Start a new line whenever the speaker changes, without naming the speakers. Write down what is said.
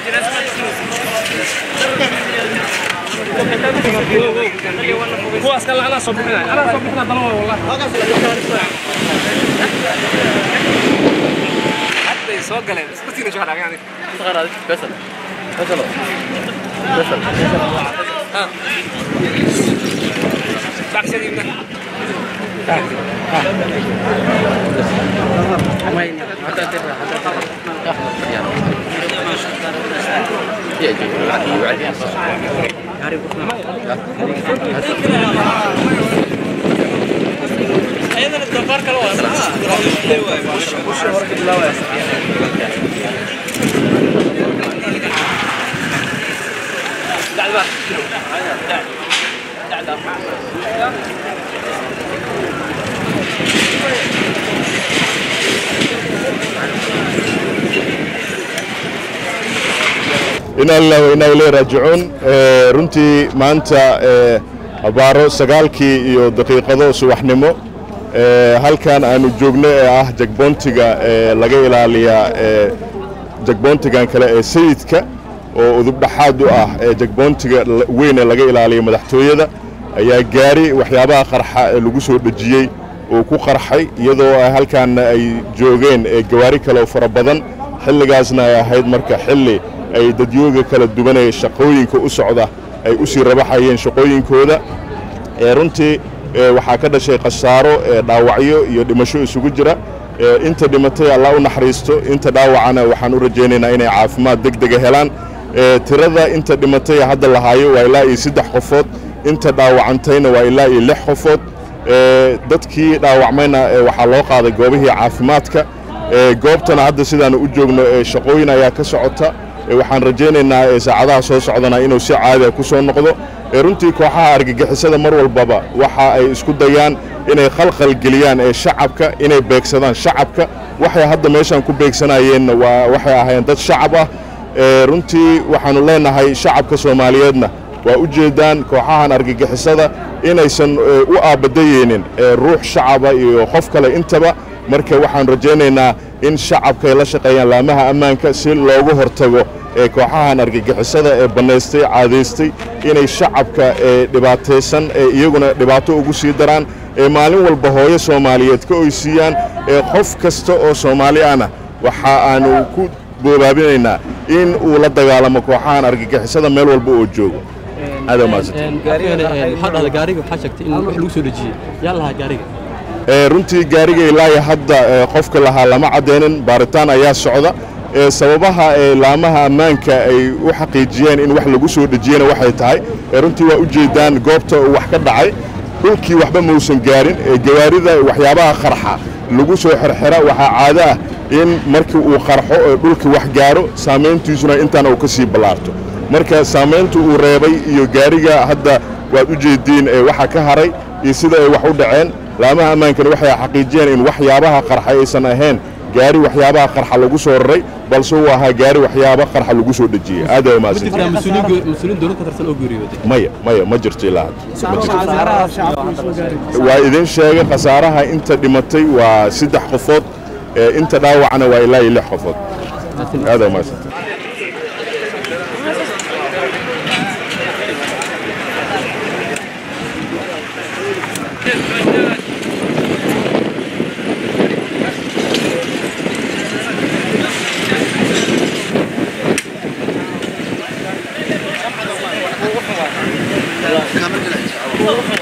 kuwaas kale anaa soo bixinaya anaa soo bixinaya dalma wallahi hadday soo galeen isku tiina jooga dhagan baqshadiibna ayadana doofaar kale waa
inaa lillahi wa inaa ilayhi raajicuun Eh, runtii maanta eh, abaaro sagaalkii iyo daqiiqado subaxnimo eh, halkan aanu joogno ee ah jagboontiga eh, laga ilaaliyaa eh, jagboontigan kale ee sayidka oo udubdhaxaad u ah ee jagboontiga la- weyn ee laga ilaaliya madaxtooyada ayaa gaari waxyaabaha qarxa ee lagu soo dhejiyey oo ku qarxay iyadoo ay halkaanna ay joogeen ee gawaari kale oo fara badan xilligaasna ay ahayd marka xilli ay dadyooga kala duwanaya shaqooyinka u socda ay u sii rabaxayeen shaqooyinkooda ee runtii ee waxaa ka dhashay khasaaro ee dhaawacyo iyo dhimasho isugu jira ee inta dhimatay allah u naxariisto inta dhaawacana waxaan u rajaynaynaa inay caafimaad degdega helaan ee tirada inta dhimatay hadda lahaayo waa ilaa iyo saddex qofood inta dhaawacantayna waa ilaa iyo lix qofood ee dadkii dhaawacmayna ee waxaa loo qaaday goobihii caafimaadka ee goobtana hadda sidaanu u joogno ee shaqooyin ayaa ka socota ee waxaan rajaynaynaa ee saacadaha soo socdana inuu si caadiya ku soo noqdo ee runtii kooxaha argagixisada mar walbaba waxa ay isku dayaan inay khalkhal geliyaan ee shacabka inay beegsadaan shacabka waxay hadda meeshan ku beegsanayeenna waa waxay ahaayeen dad shacab ah ee runtii waxaannu leenahay shacabka soomaaliyeedna waa u jeedaan kooxahan argagixisada inaysan ee, u aabadayeynin ee ruux shacaba iyo qof kale intaba marka waxaan rajaynaynaa in shacabka ay la shaqeeyaan laamaha ammaanka si loogu hortago ee kooxahan argagixisada ee bannaystay caadaystay inay shacabka ee dhibaataysan ee iyaguna dhibaato ugu sii daraan ee maalin walba hooyo soomaaliyeed ka oysiiyaan ee qof kasta oo soomaali ahna waxa aanu ku boobaabinaynaa in uu la dagaalamo kooxahan argagixisada meel walba oo joogo aad mahadsantahay.
maxaa dhahda gaariga waxaa sheegtay in wax lagu soo dhejiyey yaa lahaa gaariga
ee runtii gaariga ilaahi hadda ee qofka lahaa lama caddaynin baaritaan ayaa socda ee sababaha ee laamaha ammaanka ay u xaqiijiyeen in wax lagu soo dhejiyena waxay tahay ee runtii waa u jeedaan goobta uu wax ka dhacay dhulkii waxba mausan gaarin ee gawaarida waxyaabaha qarxa lagu soo xirxira waxaa caado ah in markii uu qarxo ee dhulkii wax gaaro saamayntiisuna intaana uu ka sii ballaarto marka saamaynta uu reebay iyo gaariga hadda waad u jeediin ee waxa ka haray iyo sida ay wax u dhaceen laamaha ammaankana waxay xaqiijiyeen in waxyaabaha qarxa aysan ahayn gaari waxyaabaha qarxa lagu soo raray balse uu ahaa gaari waxyaaba qarxa lagu soo dhejiyey aad ay
ma jirtaa
umahadsantahay
mas-uuliin mas-uuliin dowlad ka tirsan oo geeriyooday
maya maya ma jirto ilaa hadda ma jirto waa idin sheegay khasaaraha inta dhimatay waa saddex qofood ee inta dhaawacana waa ilaa iyo lix qofood aad ay umahadsantahay
كامل